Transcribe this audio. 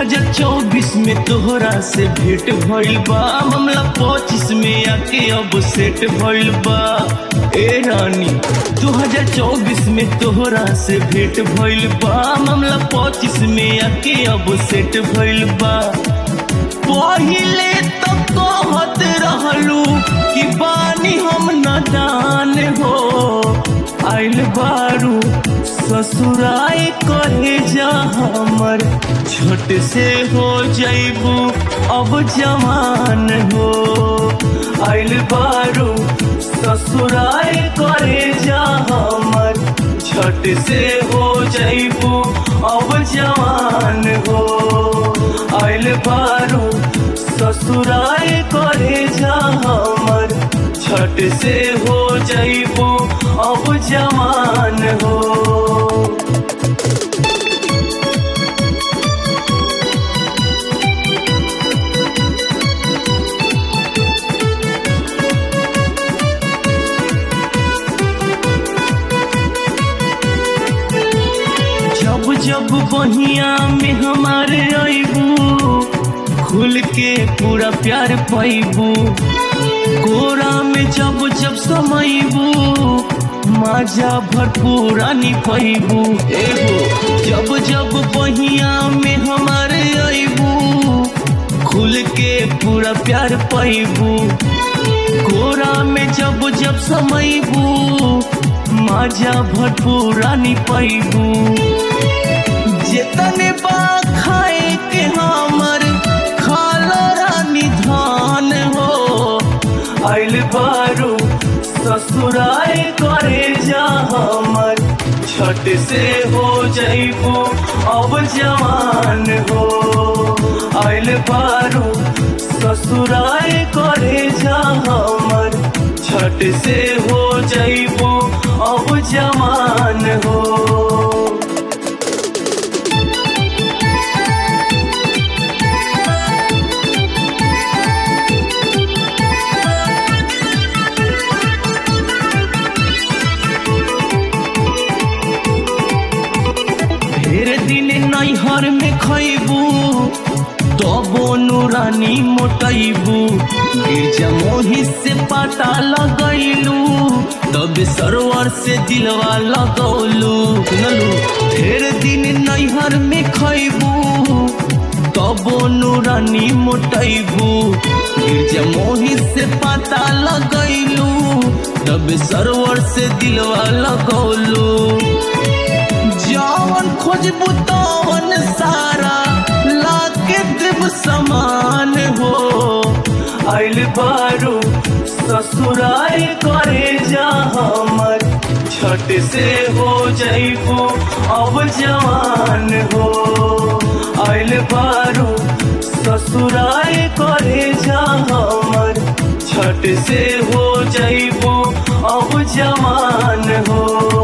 2024 में तोहरा से भेंट भइल बा मामला 25 में आके अब सेट भइल बा ए रानी 2024 में तोहरा से भेंट भइल बा मामला 25 में आके अब सेट भइल बा पहिले तो कहत रहलू कि बानी हम नादान हो आइल बारू ससुराई करे जा हमर छोट से हो जैबू अब जवान हो आइल बारू ससुराई करे जा हमर छठ से हो जैबू अब जवान हो आइल बारू ससुराई करे जा हमर छठ से हो जैबू अब जवान हो जब जब बहिया में हमारे अबू खुल के पूरा प्यार पैबू कोरा में जब जब समयबू माजा भरपूर आनी पैबू एगो जब जब बहिया में हमारे अबू खुल के पूरा प्यार पैबू कोरा में जब जब समयबू माजा भरपूर आनी पैबू जितने बा खाए के हमर खाला रानी धान हो आइल बारू ससुराए करे जा हमर छठ से हो जैबू अब जवान हो आइल बारू ससुराए करे जा हमर छठ से हो जैबू अब जवान हो ढेर दिन नैहर में खैबू तबो नूरानी मोटैबू गिरजा मोही से पाटा लगैलू तब सरोवर से दिलवा लगौलू सुनलू ढेर दिन नैहर में खैबू तबो नूरानी मोटैबू गिरजा मोही से पाता लगैलू तब सरोवर से दिलवा लगौलू जवन खोजबू तवन सारा लाके देव समान हो आइल बारू ससुराई करे जा हमर छठ से हो जैबू अब जवान हो आइल बारू ससुराई करे जा हमर छठ से हो जैबू अब जवान हो